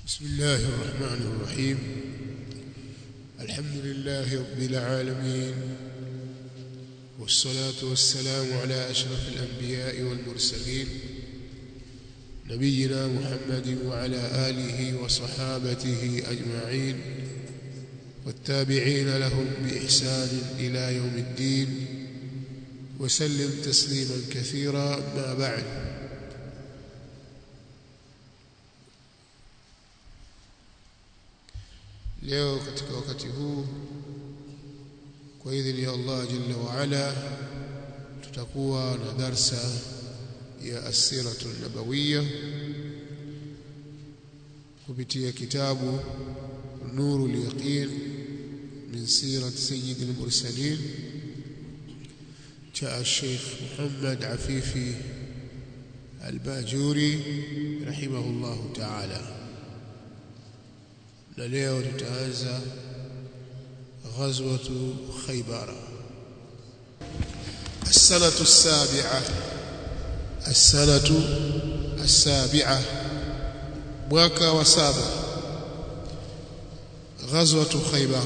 بسم الله الرحمن الرحيم الحمد لله رب العالمين والصلاة والسلام على أشرف الأنبياء والمرسلين نبينا محمد وعلى آله وصحابته أجمعين والتابعين لهم بإحسان إلى يوم الدين وسلم تسليما كثيرا ما بعد leo katika wakati huu kwa idhini ya Allah jalla wa ala tutakuwa na darsa ya asiratu nabawiyya kupitia kitabu nurul yaqin min sirat sayyid al-mursalin cha Sheikh Muhammad Afifi Al-Bajuri rahimahullahu ta'ala na leo tutaanza ghazwatu Khaybar السنة السابعة السنة السابعة mwaka wa saba ghazwatu Khaybar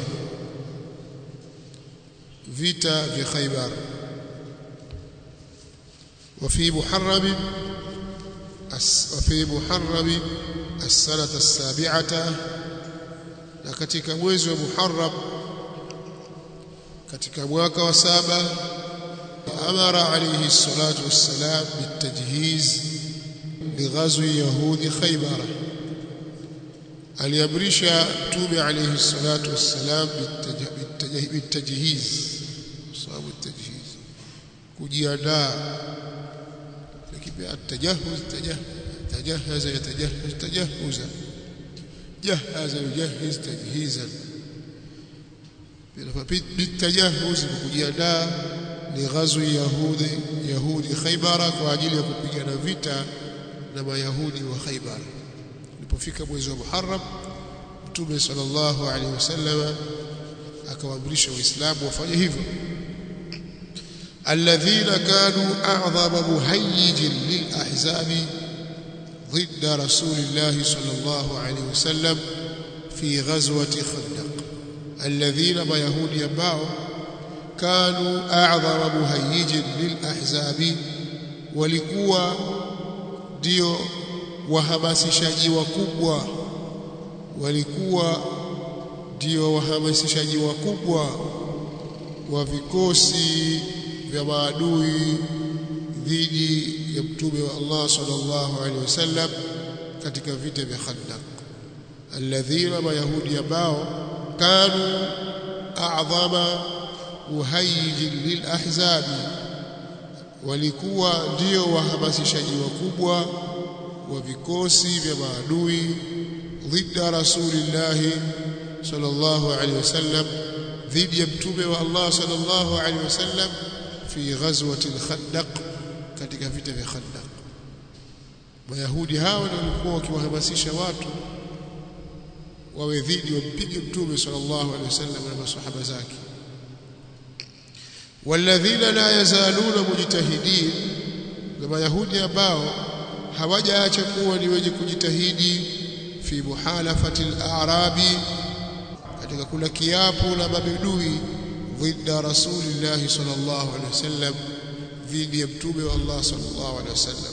vita vya Khaybar وفي محرم وفي محرم السنة السابعة na katika mwezi wa Muharram katika mwaka wa saba amara alayhi salatu wassalam bitajhiz lighazwi yahudi khaybar aliamrisha tume alayhi salatu wassalam bitajhiz sababu tajhiz kujiandaa lakini atajahuz tajahaza yatajahaz tajahuza جهز يجهز تجهيزا بالتجهز kujiandaa lighazwi yahudi yahudi khaybara kwa ajili ya kupigana vita na mayahudi wa khaybar ulipofika mwezi wa muharram mtume sallallahu alaihi wasallam akawaamrisha waislamu wafanye hivyo alladhina kanu a'dhama muhayyijin lil ahzabi ضد رسول الله صلى الله عليه وسلم في غزوة خندق الذين بيهود يباو كانوا أعظم مهيج للأحزاب walikuwa ndio wahamasishaji wakubwa walikuwa ndio wahamasishaji wakubwa wa vikosi vya maadui dhidi ya mtume wa Allah sallallahu alaihi wasallam katika vita vya Khandaq alladhina mayahudi ambao kanu a'dhama muhayyij lilahzabi walikuwa ndio wahamasishaji wakubwa wa vikosi vya maadui dhidi rasulillah sallallahu alaihi wasallam dhidi ya mtume wa Allah sallallahu alaihi wasallam fi ghazwati al-Khandaq katika vita vya Khandaq. Mayahudi hao ndio walikuwa wakiwahamasisha watu wawe dhidi wampige Mtume sallallahu alaihi wasallam na masahaba zake. Walladhina la yazaluna mujtahidin, na Mayahudi ambao hawajaacha kuwa ni wenye kujitahidi fi muhalafati al-a'rabi, katika kula kiapo na mabedui dhidi rasulillahi sallallahu alaihi wasallam dhidi ya mtume wa Allah sallallahu alaihi wasallam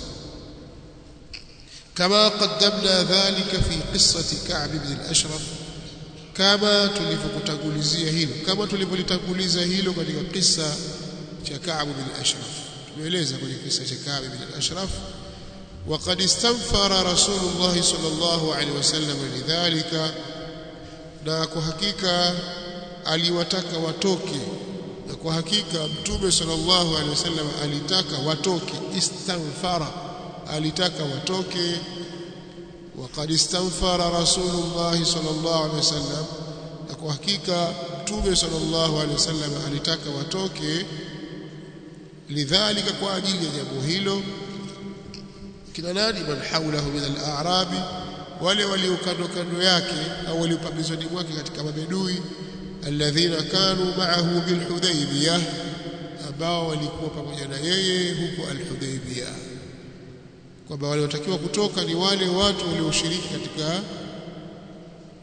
kama qaddamna dhalika fi qissati Ka'b ibn al-Ashraf kama tulivyokutangulizia hilo kama tulivyolitanguliza hilo katika kisa cha Ka'b ibn al-Ashraf tumeeleza kwenye kisa cha Ka'b ibn al-Ashraf وقد استنفر رسول الله صلى الله عليه وسلم لذلك na kwa hakika aliwataka watoke na kwa hakika mtume sallallahu alaihi wasallam alitaka watoke istanfara alitaka watoke waqad istanfara rasulullah sallallahu alaihi wasallam na kwa hakika mtume sallallahu alaihi wasallam alitaka watoke lidhalika kwa ajili ya jambo hilo kina nani man haulahu min al-a'rabi wale walio kando kando yake au walio pembezoni mwake katika mabedui alladhina kanu ma'ahu bilhudaybiyah ambao walikuwa pamoja na yeye huko alhudaybiyah kwamba waliotakiwa kutoka ni wale watu walioshiriki katika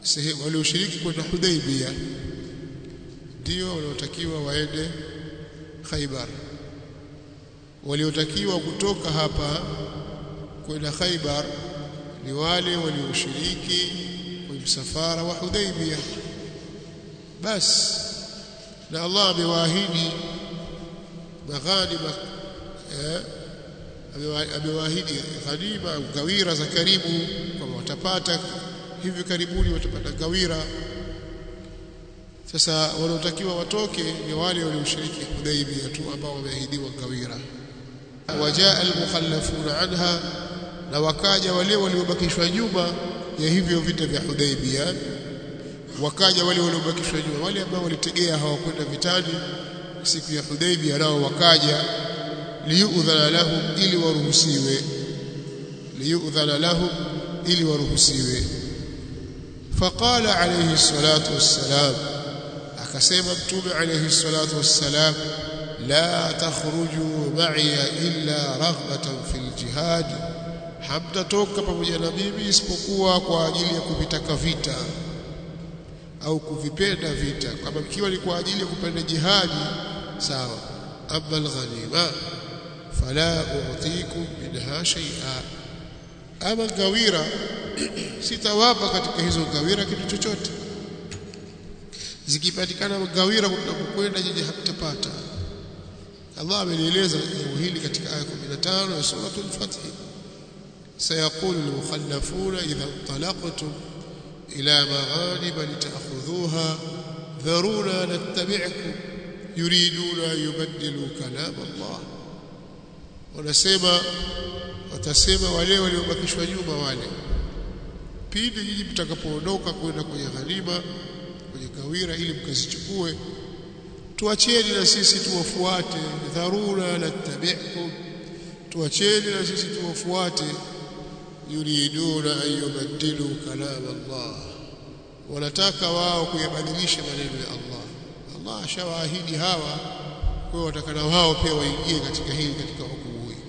sehemu walioshiriki kwenda Hudaybiyah ndio wanaotakiwa waende Khaibar waliotakiwa kutoka hapa kwenda Khaibar ni wale walioshiriki kwenye msafara wa Hudaybiyah basi na Allah amewaahidi maghanima eh, amewaahidi ghanima gawira za karibu kwamba watapata hivi karibuni watapata gawira sasa wanaotakiwa watoke ni wale walioshiriki Hudaybiyah tu ambao wameahidiwa gawira wajaa almukhallafuna anha na wakaja wale waliobakishwa nyuma ya hivyo vita vya Hudaybiyah wakaja wale waliobakishwa nyuma wale ambao walitegea hawakwenda vitani siku ya Hudaybiyah nao wakaja liyudhana lahum ili waruhusiwe liyudhana lahum ili waruhusiwe faqala alayhi salatu wassalam akasema mtume alayhi salatu wassalam la takhruju ma'iya illa raghbatan fil jihad hamtatoka pamoja na mimi isipokuwa kwa ajili ya kuvitaka vita au kuvipenda vita kama ikiwa ni kwa ajili ya kupenda jihadi sawa amma alghanima fala u'tikum minha shay'a ama gawira sitawapa katika hizo gawira kitu chochote zikipatikana gawira kutakwenda nyinyi hamtapata Allah amelieleza jambo hili katika aya 15 ya suratul Fath سيقول المخلفون إذا انطلقتم إلى مغانم لتأخذوها ذرونا نتبعكم يريدون أن يبدلوا كلام الله wanasema watasema wale waliobakishwa nyuma wale pindi nyinyi mtakapoondoka kwenda kwenye ghanima kwenye kawira ili mkazichukue tuacheni na sisi tuwafuate dharura nattabi'kum tuacheni na sisi tuwafuate yuriduna an yubaddilu kalam Allah wanataka wao kuyabadilisha maneno ya Allah Allah ashawaahidi hawa kwa watakana wao pia waingie katika hili katika hukumu hii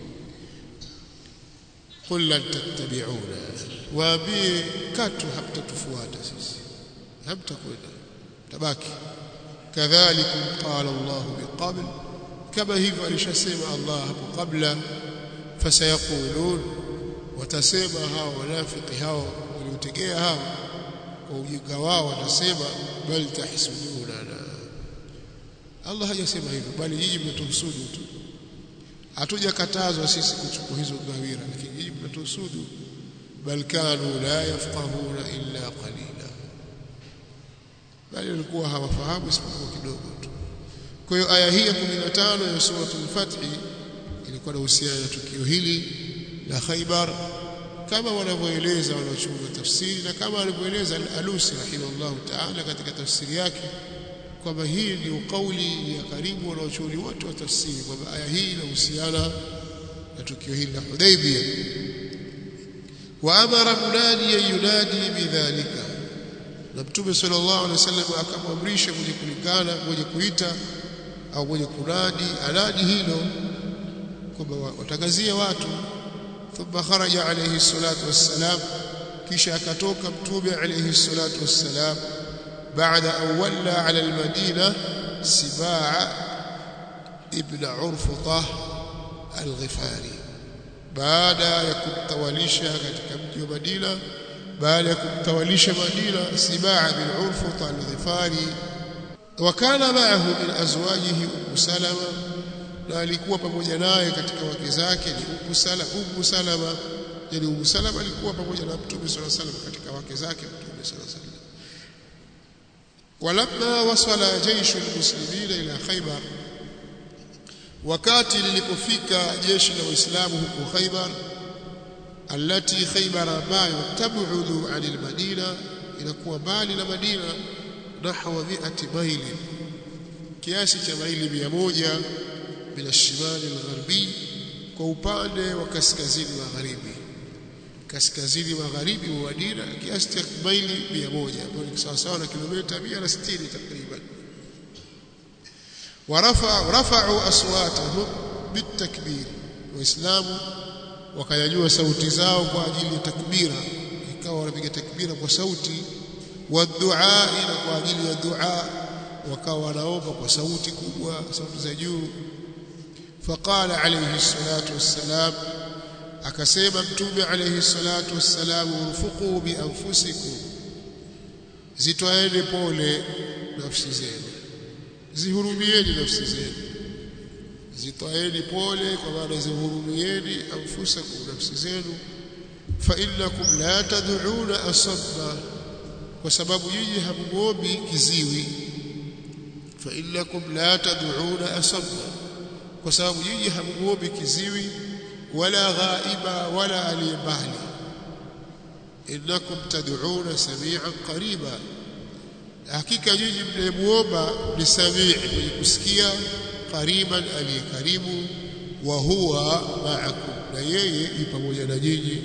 qul lan tattabi'una waambie katu hamtatufuata sisi hamtakwenda tabaki kadhalikum qala Allah biqabl kama hivyo alishasema Allah hapo kabla fasayaqulun watasema hao wanafiki hao waliotegea hao kwa ujinga wao watasema bal tahsuduna Allah hajasema hivyo bali nyinyi mnatuhusudu tu hatujakatazwa sisi kuchukua hizo gawira lakini nyinyi mnatuhusudu bal kanu la yafqahuna illa qalila bali walikuwa hawafahamu isipokuwa kidogo tu kwa hiyo aya hii ya 15 ya suratul Fath ilikuwa inahusiana na tukio hili la Khaybar kama wanavyoeleza wanaochunga tafsiri na kama alivyoeleza al-Alusi rahimahullah ta'ala katika tafsiri yake kwamba hii ndio kauli ya karibu wanaochuoni wote wa tafsiri kwamba aya hii inahusiana na tukio hili la Hudaybiyah wa amara munadi yunadi bidhalika na Mtume sallallahu alaihi wasallam akamwamrisha mwenye kulingana mwenye kuita au mwenye kunadi anadi hilo kwamba watangazie watu thumma kharaja alayhi salatu wassalam kisha akatoka mtume alayhi salatu wassalam baada an walla ala almadina sibaa ibn urfuta alghifari baada ya kumtawalisha katika mji wa Madina baada ya kumtawalisha Madina sibaa bin urfuta alghifari wakana maahu min azwajihi ummu salama na alikuwa pamoja naye katika wake zake ni Ummu Salama Ummu Salama yani Ummu Salama alikuwa pamoja na Mtume صلى الله عليه وسلم katika wake zake Mtume صلى الله عليه وسلم walamma wasala jaishu almuslimina ila Khaybar wakati lilipofika jeshi la waislamu huko Khaybar alati Khaybar ambayo tabudu anil Madina inakuwa mbali na Madina nahwa 100 maili kiasi cha maili 100 bila shimali algharbi kwa upande wa kaskazini magharibi kaskazini magharibi wa Madina kiasi cha maili 100 ambayo ni sawa sawa na kilomita 160 takriban ورفع رفعوا اصواتهم بالتكبير waislamu wakanyanyua sauti zao kwa ajili ya takbira ikawa wanapiga takbira kwa sauti wadua na kwa ajili ya dua wakawa wanaomba kwa sauti kubwa sauti za juu faqala alayhi salatu wassalam akasema mtume alayhi salatu wassalam urfuqu bi anfusikum zitwaeni pole nafsi zenu zihurumieni nafsi zenu zitwaeni pole kwa maana zihurumieni anfusakum nafsi zenu fa innakum la tad'una asabba kwa sababu nyinyi hamuombi kiziwi fa innakum la tad'una asabba kwa sababu nyinyi hamuombi kiziwi wala ghaiba wala aliyebali innakum tad'una sami'an qariba hakika nyinyi mnayemuomba ni samii mwenye kusikia qariban aliyekaribu wa huwa ma'akum na yeye yu pamoja na nyinyi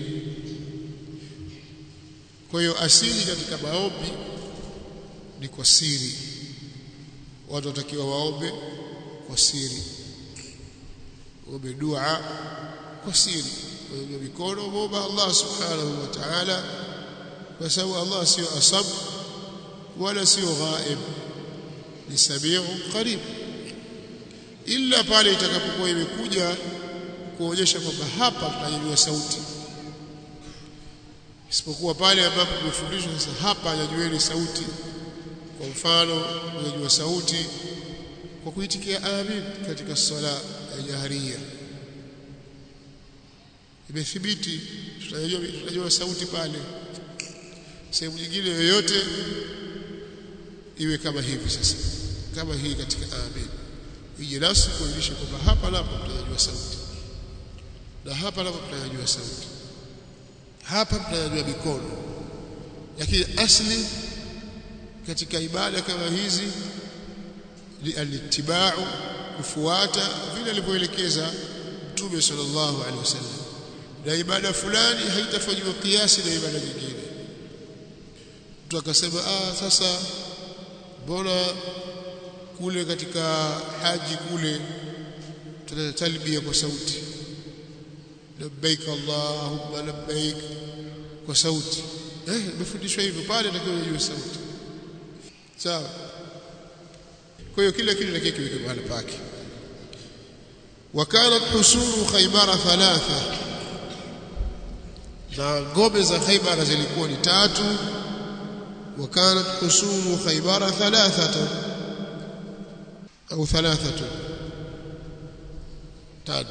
kwa hiyo asili katika maombi ni kwa siri watu watakiwa waombe kwa siri waombe dua kwa siri wenye mikono muomba Allah subhanahu wa ta'ala kwa sababu Allah sio asab wala sio ghaib ni samiu qarib illa pale itakapokuwa imekuja kuonyesha kwamba hapa tutanyanyua sauti isipokuwa pale ambapo tumefundishwa sasa hapa nyanyueni sauti kwa mfano kunyanyua sauti kwa kuitikia amin katika sala ya jaharia imethibiti tutajua tutajua sauti pale sehemu nyingine yoyote iwe kama hivi sasa kama hii katika amin ije nasi kuonyesha kwamba hapa napo tutajua sauti na hapa napo tutajua sauti hapa tutajua mikono lakini asli katika ibada kama hizi ni alitibau kufuata vile alivyoelekeza Mtume sallallahu alaihi wasallam na ibada fulani haitafanywa kiasi na ibada nyingine mtu akasema ah sasa mbona kule katika haji kule tunatalbia kwa sauti labbaik allahumma labbaik kwa sauti eh imefundishwa hivyo pale natakiwa ujue sauti sawa kwa hiyo kila kitu natakiwa kiweke mahali pake وكانت حصول خيبر ثلاثه na ngome za Khaybar zilikuwa ni tatu وكانت حصول خيبر ثلاثه au thalathatu tano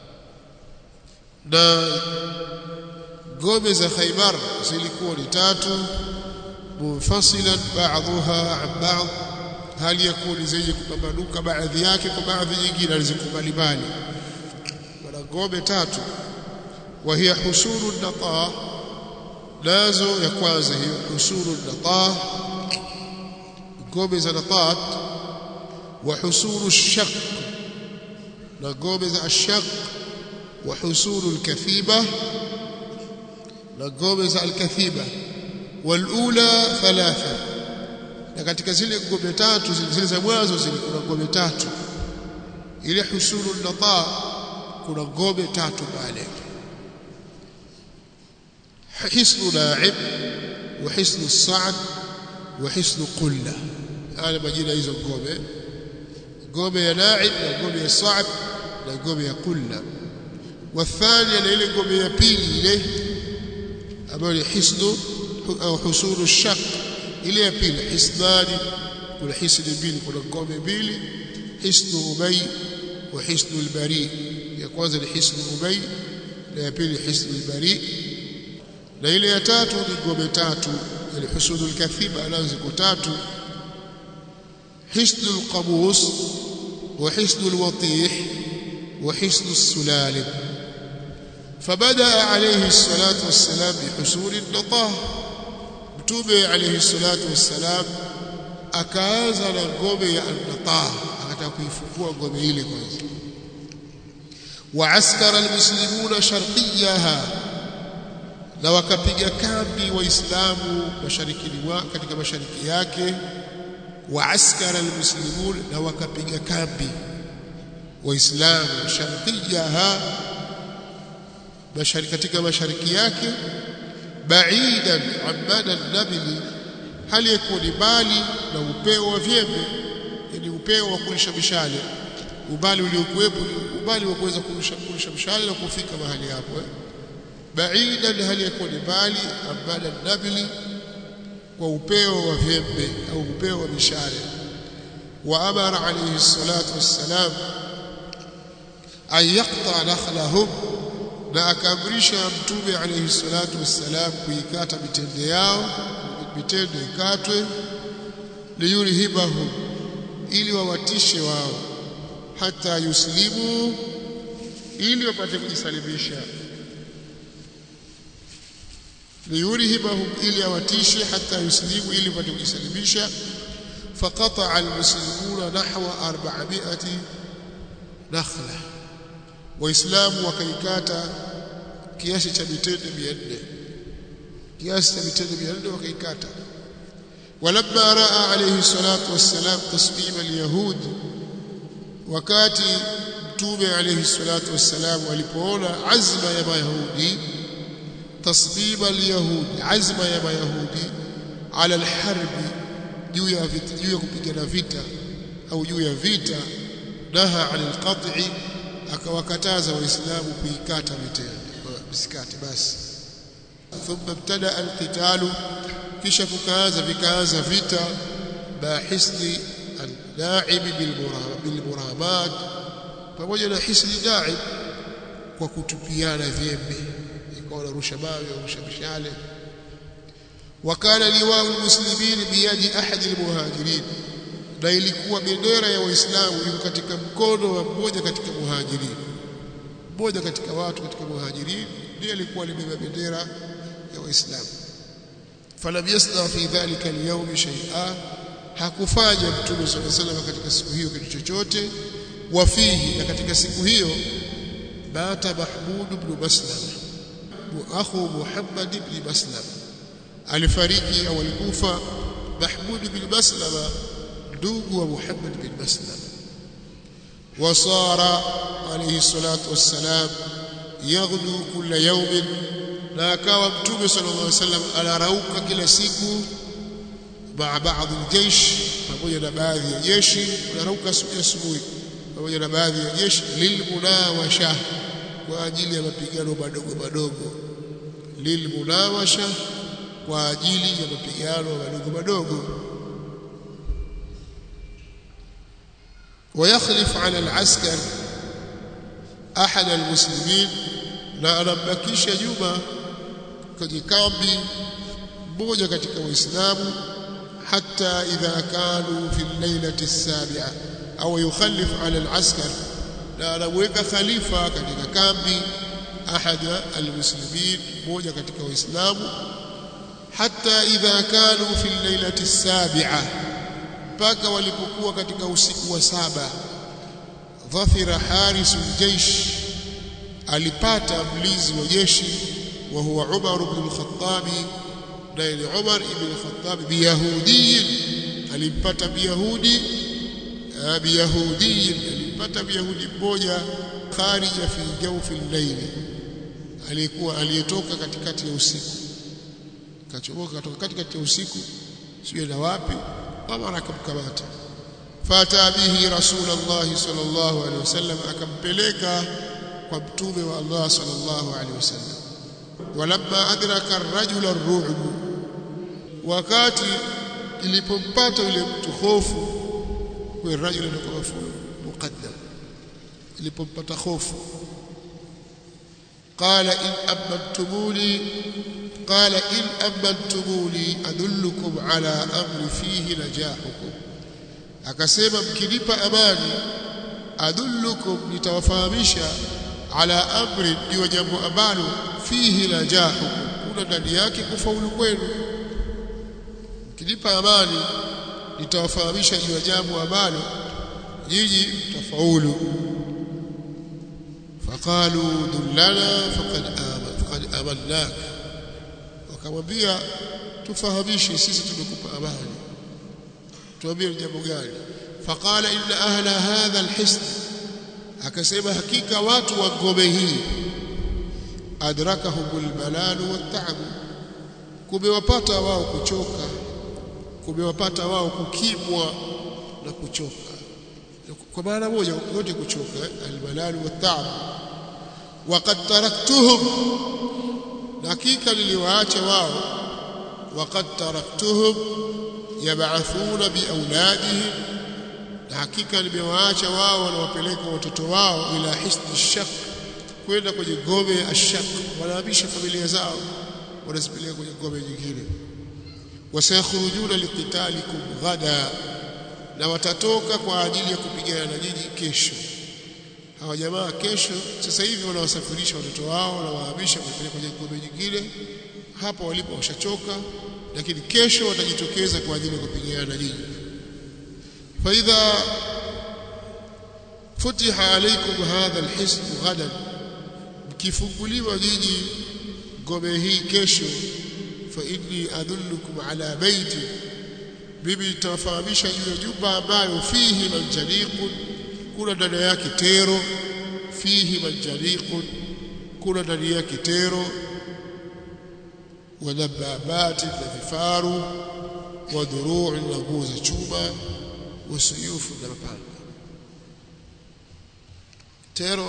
na ngome za Khaybar zilikuwa ni tatu munfasilan ba'dhuha an ba'd hali yakuni zenye kupambanuka baadhi yake kwa baadhi nyingine alizikubali bali wana ngome tatu wa hiya husulu nata nazo ya kwanza hiyo husulu nata ngome za natat wa husulu shaq na ngome za ashaq wa husulu alkathiba na ngome za alkathiba walula thalatha na katika zile ngome tatu zile za mwanzo zilikuwa ngome tatu ile husulu nata kuna ngome tatu pale hisnu na'ib wa hisnu sa'd wa hisnu qulla haya majina hizo ngome ngome ya na'ib na ngome ya sa'd na ngome ya qulla والثانيه na ile ngome ya pili ile ambayo ni hisnu au husulu الشق ile ya pili hisnani kuna hisni mbili kuna ngome mbili hisnu ubay wa hisnu albari ya kwanza ni hisnu ubay na ya pili hisnu albari na ile ya tatu ni ngome tatu ile husulu alkathiba nazo ziko tatu hisnu alqabus wa hisnu alwatih wa hisnu السلالم فبدا عليه الصلاه والسلام بحصول النطاه mtume alayhi salatu wassalam akaanza na ngome ya an-natah akataka kuifungua ngome ile kwanza wa askara almuslimuna sharqiyaha na wakapiga kambi waislamu mashariki katika mashariki yake wa askara almuslimun na wakapiga kambi waislamu sharqiyaha mashariki katika mashariki yake بعيدا عن مدى النبل hali ya kuwa ni mbali na upeo wa vyembe yani upeo wa kurusha mishale umbali uliokuwepo umbali wa kuweza kurusha mshale na kufika mahali hapo eh? baidan hali ya kuwa ni mbali ambada nabili kwa upeo wa vyembe au upeo wa mishale wa amara alayhi salatu wassalam an yaqta nakhlahum na akaamrisha mtume alayhi salatu wassalam kuikata mitende yao mitende ikatwe liyurhibahum ili wawatishe wao hata yuslimu ili wapate kujisalimisha liyurhibahum ili awatishe hata yuslimu ili wapate kujisalimisha faqata almuslimuna nahwa 400 nakhla waislamu wakaikata kiasi cha mitende 400 kiasi cha mitende 400 wakaikata ولما راى عليه الصلاه والسلام تصميم اليهود wakati mtume alayhi salatu wassalam alipoona azma ya mayahudi tasbima alyahudi azma ya mayahudi ala alharbi juu ya vita juu ya kupigana vita au juu ya vita naha anil qat'i akawakataza waislamu kuikata mitende bisikati basi thumma ibtada alqitalu kisha kukaanza vikaanza vita bahisni al-la'ib bilmuramat pamoja na hisni da'ib kwa kutupiana vyembe ikawa narusha mawe au rusha mishale wakana liwau muslimin biyadi ahadi almuhajirin na ilikuwa bendera ya waislamu iko katika mkono wa mmoja katika muhajirin mmoja katika watu katika muhajirin ndiye alikuwa alibeba bendera ya waislamu falam yasna fi dhalika alyawm shay'a hakufanya mtume sallallahu alayhi wasallam katika siku hiyo kitu chochote wafihi na katika siku hiyo bata mahmud ibn maslam akhu muhammad ibn maslam alifariki au alikufa mahmud ibn maslam ndugu wa muhammad ibn maslam وصار عليه الصلاة والسلام يغدو كل يوم na akawa mtume sallallahu alaihi wasallam anarauka kila siku maa baadhi jeshi pamoja na baadhi ya jeshi anarauka asubuhi pamoja na baadhi ya jeshi lilmunawasha kwa ajili ya mapigano madogo madogo lilmunawasha kwa ajili ya mapigano madogo madogo ويخلف على العسكر أحد المسلمين na anambakisha nyuma kwenye kambi mmoja katika waislamu hata idha kanu fi lailati sabia au yukhallif ala alaskar na anamweka khalifa katika kambi ahada almuslimin mmoja katika waislamu hata idha kanu fi lailati sabia mpaka walipokuwa katika usiku wa saba dhafira harisul jaish alipata mlinzi wa jeshi wa huwa Umar ibn al-Khattab naye ni Umar ibn al-Khattab biyahudi alimpata biyahudi biyahudi alimpata biyahudi mmoja kharija fi jawfi al-layl alikuwa aliyetoka katikati ya usiku kachomoka kutoka katikati ya usiku sio na wapi Umar akamkamata fata bihi rasulullah sallallahu alaihi wasallam akampeleka kwa mtume wa Allah sallallahu alaihi wasallam walamma adraka ar-rajula ar-ru'b wakati ilipompata yule mtu hofu kwa rajula ndio mafulu muqaddam ilipompata hofu قال إن أمنتموني قال إن أمنتموني أدلكم على أمر فيه نجاحكم akasema mkinipa amani adullukum nitawafahamisha ala amri juu jambo ambalo fihi najahu kuna ndani yake kufaulu kwenu mkinipa amani nitawafahamisha juu jambo ambalo nyinyi mtafaulu faqalu dullana faqad aman faqad amannak wakamwambia tufahamishe sisi tumekupa amani tuambie jambo gani faqala inna ahla hadha alhisn akasema hakika watu wa ngome hii adrakahum almalal watta'ab kumewapata wao kuchoka kumewapata wao kukimwa na kuchoka kwa maana moja wote kuchoka almalal watab waqad taraktuhum hakika niliwaacha wao waqad taraktuhum yab'athuna biauladihim na hakika nimewaacha wao wanawapeleka watoto wao ila hisni shaq kwenda kwenye gome ya ashaq wanahamisha familia zao wanazipeleka kwenye gome nyingine wasayakhrujuna liqitalikum ghada na watatoka kwa ajili ya kupigana na nyinyi kesho hawa jamaa kesho sasa hivi wanawasafirisha watoto wao na wahamisha kupeleka kwenye gome nyingine hapo walipo washachoka lakini kesho watajitokeza kwa ajili ya kupigana na nyinyi فإذا فتح عليكم هذا الحزب غدا mkifunguliwa nyinyi ngome hii kesho fa inni adullukum ala baiti mimi nitawafahamisha juu ya nyumba ambayo fihi manjaniqun kuna ndani yake tero fihi manjaniqun kuna ndani yake tero wa dababati na vifaru wa dhuruu na nguo za chuma wa suyufu na mapanga tero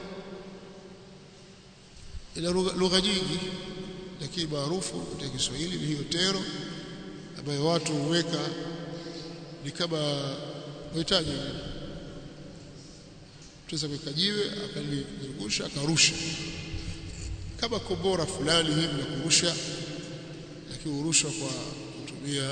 ina lugha nyingi lakini maarufu katika Kiswahili ni hiyo tero ambayo watu huweka ni kama wahitaji tuweza kuweka jiwe akalizungusha akarusha kama kombora fulani hivi na kurusha lakini hurushwa kwa kutumia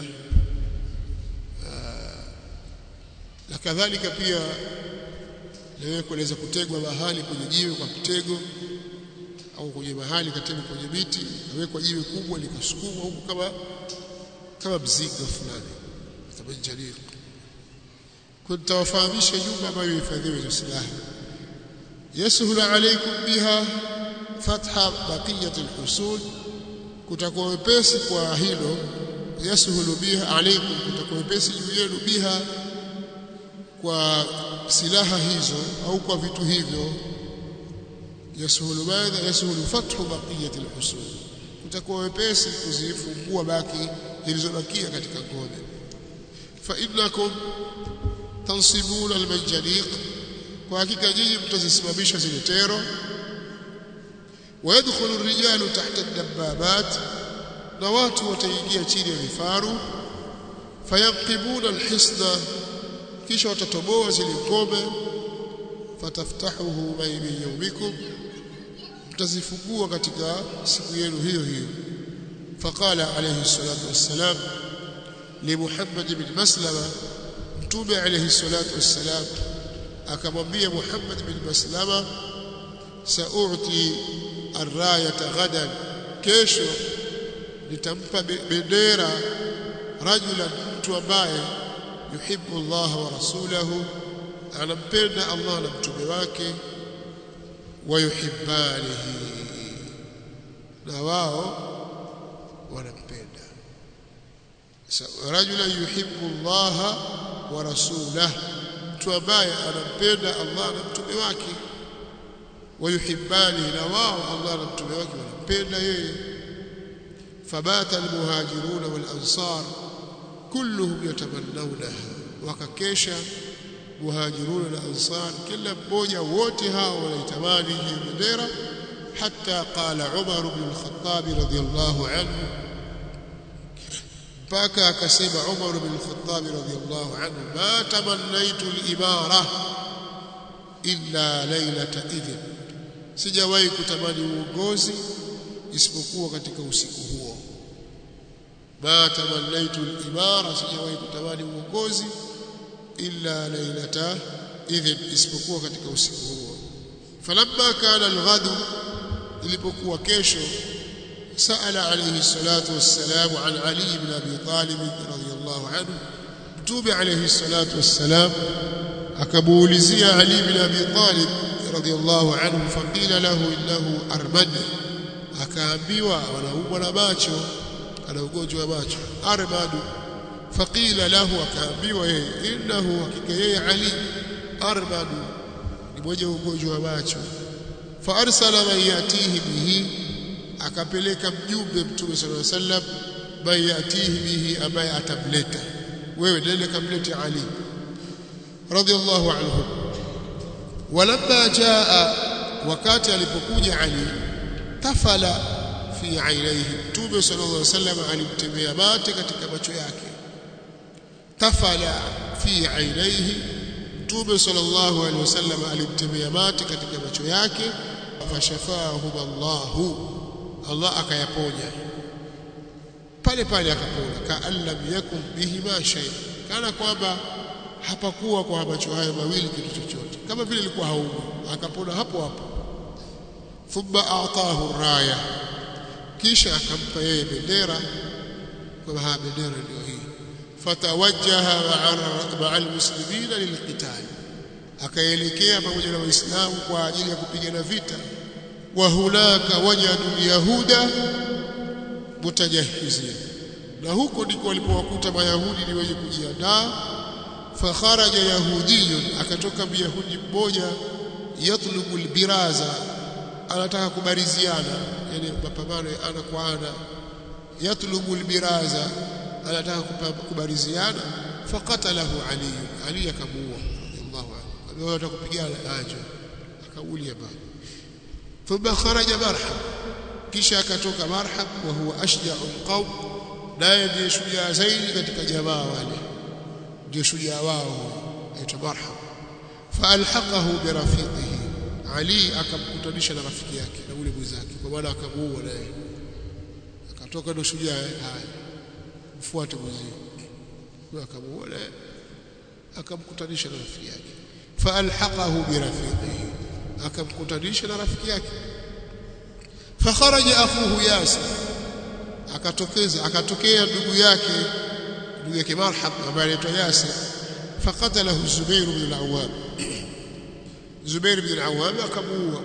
na kadhalika pia nawe kueleza kutegwa mahali kwenye jiwe kwa mtego au kwenye mahali kategwa kwenye miti kawekwa jiwe kubwa likasukumwa huku kama kama mzigo fulani tabanjani kutawafahamisha nyumba ambayo ihifadhiwe hizo silaha yasahulu alaykum biha fatha baqiyat alhusul kutakuwa wepesi kwa hilo yasahulu biha alaykum kutakuwa wepesi juu yenu biha kwa silaha hizo au kwa vitu hivyo yasahulu madha yasahulu fathu baqiyat alhusul kutakuwa wepesi kuzifungua baki zilizobakia katika ngome fa innakum tansibuna almanjaniq kwa hakika nyinyi mtazisimamisha zile tero ويدخل الرجال تحت الدبابات na watu wataingia chini ya vifaru fayanqibuna alhisna kisha watatoboa zile ngome fataftahuhu baina yawmikum mtazifungua katika siku yenu hiyo hiyo faqala alayhi salatu wassalam li Muhammad ibn Maslama mtume alayhi salatu wassalam akamwambia Muhammad ibn Maslama sa'uti arrayata ghadan kesho nitampa bendera rajulan mtu ambaye yuhibbu Allah wa rasulahu anampenda Allah na mtume wake wayuhibbanihi na wao wanampenda rajulan yuhibbu Allah wa rasulahu mtu ambaye anampenda Allah na mtume wake wayuhibbani na wao Allah na mtume wake wanampenda yeye fabata almuhajiruna wal ansar kulluhum yatamannawnaha wakakesha muhajiruna na ansar kila mmoja wote hao wanaitamani hiyo bendera hatta qala Umar ibn al-Khattab radiyallahu anhu mpaka akasema Umar ibn al-Khattab radiyallahu anhu ma tamannaitu al-imara illa lailata idhin sijawahi kutamani uongozi isipokuwa katika usiku huo ma tamannaitu al-imara sijawahi kutamani uongozi illa lailata idhin isipokuwa katika usiku huo falamma kana al-ghadu ilipokuwa kesho sala alayhi salatu wassalam an ali ibn abi talib radiyallahu anhu mtume alayhi salatu wassalam akamuulizia ali ibn abi talib radiyallahu anhu faqila lahu innahu armad akaambiwa anaumwa na macho ana ugonjwa wa macho armadu faqila lahu akaambiwa yeye innahu hakika yeye ali armadu ni mwenye ugonjwa wa macho fa arsala man yatihi bihi akapeleka mjumbe mtume sallallahu alaihi wasallam man yatihi bihi ambaye atamleta wewe nenda kamlete Ali radiyallahu anhu walamma jaa wakati alipokuja Ali tafala fi ainaihi mtume sallallahu alaihi wasallam alimtemea mate katika macho yake tafala fi ainaihi mtume sallallahu alaihi wasallam alimtemea mate katika macho yake fashafahu Allahu Allah akayaponya pale pale akapona kaan lam yakun bihi ma shay kana kwamba hapakuwa kwa macho hayo mawili kitu chochote kama vile ilikuwa haumwi akapona hapo hapo thumma a'tahu raya kisha akampa yeye bendera kwa ha bendera ndio hii fatawajjaha ma'a almuslimina lilqital akaelekea pamoja na waislamu kwa ajili ya kupigana vita wa hunaka wajadu yahuda mutajahizia na huko ndiko walipowakuta mayahudi ni wenye kujiandaa fakharaja yahudiyun akatoka myahudi mmoja yatlubu albiraza anataka kubariziana yani mapambano ya ana kwa ana yatlubu albiraza anataka kubariziana faqatalahu ali ali akamuua radiyallahu anhu anataka kupigana aje akaulia bali thumma kharaja marhab kisha akatoka marhab wa huwa ashja'ul qawm naye ndiye shujaa zaidi katika jamaa wale ndio shujaa wao aitwa marhab faalhaqahu birafiqihi ali akamkutanisha na rafiki yake na ule mwenzake kwa maana akamuua naye akatoka ndo shujaa haya mfuate mwenzio kwa akamuua naye akamkutanisha na rafiki yake faalhaqahu birafiqihi akamkutanisha na rafiki yake fakharaja akhuhu yasir akatokeza akatokea ndugu yake ndugu yake marhab ambaye anaitwa yasir faqatalahu zubair ibn al-awwam zubair ibn al-awwam akamuua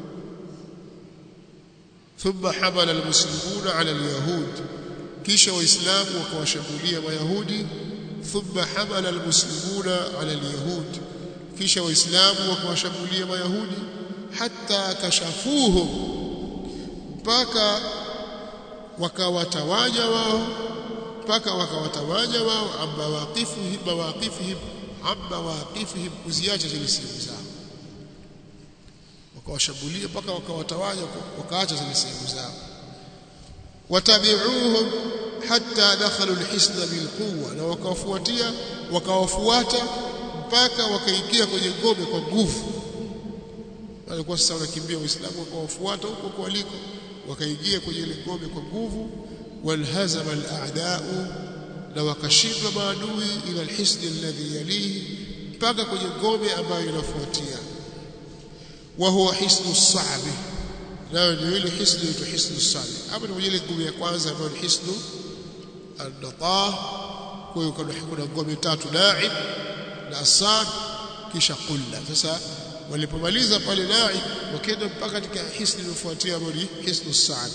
thumma hamala al-muslimuna ala al-yahud kisha waislamu wakawashambulia mayahudi thumma hamala al-muslimuna ala al-yahud kisha waislamu wakawashambulia mayahudi hatta kashafuhum mpaka wakawatawanya wao mpaka wakawatawanya wao amma waqifihim mawaqifihim amma waqifihim kuziacha zile sehemu zao wakawashambulia mpaka wakawatawanya wakaacha zile sehemu zao watabi'uhum hatta dakhalu alhisna bilquwa na wakawafuatia wakawafuata mpaka wakaingia kwenye ngome kwa nguvu walikuwa sasa wanakimbia waislamu wakawafuata huko kwa waliko wakaingia kwenye ile ngome kwa nguvu walhazama al-a'da'u na wakashindwa maadui ila alhisn alladhi yalihi mpaka kwenye ngome ambayo inafuatia wa huwa hisnu as-sa'bi nayo ndio ile hisnu inaitwa hisnu as-sa'bi hapa ni ile ngome ya kwanza ambayo ni hisnu an-natah kwa hiyo kuna ngome tatu na'ib na asad kisha qulla sasa walipomaliza pale na'ib wakaenda mpaka katika hisni iliyofuatia ambayo ni hisnu as-sa'b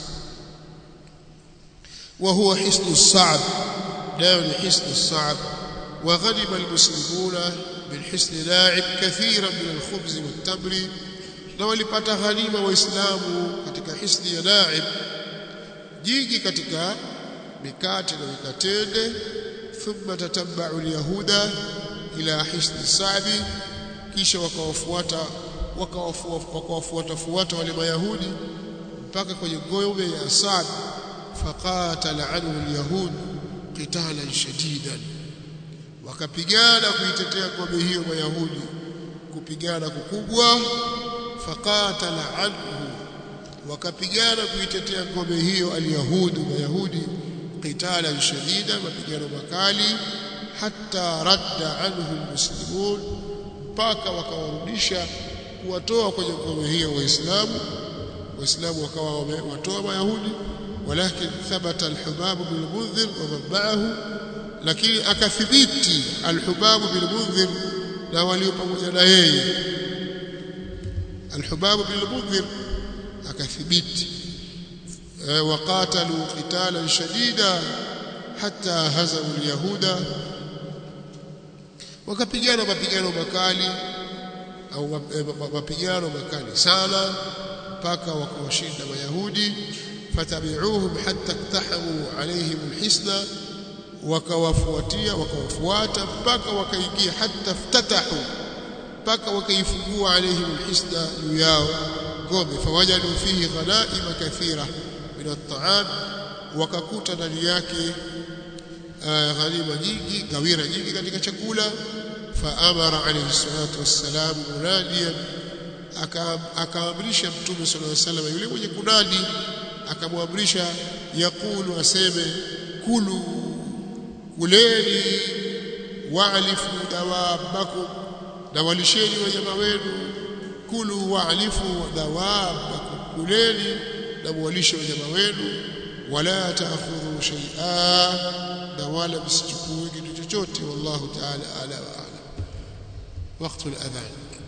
وهو حصن الصعب ناول حصن الصعب وغنم المسلمون من حصن لاعب كثيرا من الخبز والتمر na walipata ghanima waislamu katika hisni ya naib jingi katika mikate na mikatende thumma tatabba'u alyahuda ila hisni sabi kisha wakawafuata wakawafuata fuata wale mayahudi mpaka kwenye ngome ya Asad faqatala anhu alyahud qitalan shadidan wakapigana kuitetea ngome hiyo mayahudi kupigana kukubwa faqatala anhu wakapigana kuitetea ngome hiyo alyahudi mayahudi qitalan shadidan mapigano makali hatta radda anhu almuslimun mpaka wakawarudisha kuwatoa kwenye ngome hiyo waislamu waislamu wakawa wamewatoa mayahudi ولكن ثبت الحباب بن المنذر ومن معه لكن akathibiti الحباب بن المنذر na walio pamoja na yeye الحباب بن المنذر akathibiti وقاتلوا قتالا شديدا حتى هزموا اليهود wakapigana mapigano makali au mapigano makali sana mpaka wakawashinda mayahudi fatabi'uhum hatta iktahamu alaihim alhisna wakawafuatia wakawafuata mpaka wakaingia hatta ftatahu mpaka wakaifungua alaihim alhisna juu yao ngome fawajadu fihi ghanaima kathira min at-ta'am wakakuta ndani yake ghanima nyingi gawira nyingi katika chakula faamara alayhi salatu wassalam munadiyan akaamrisha mtume sallallahu alayhi wasallam yule mwenye kunadi akamwamrisha yakulu aseme kulu kuleni waalifu dawabakum na walisheni wanyama wenu kulu waalifu dawabakum kuleni na mwalishe wanyama wenu wala taakhudhu shay'a na wala msichukue kitu chochote wallahu ta'ala ala wa ala wakati al-adhan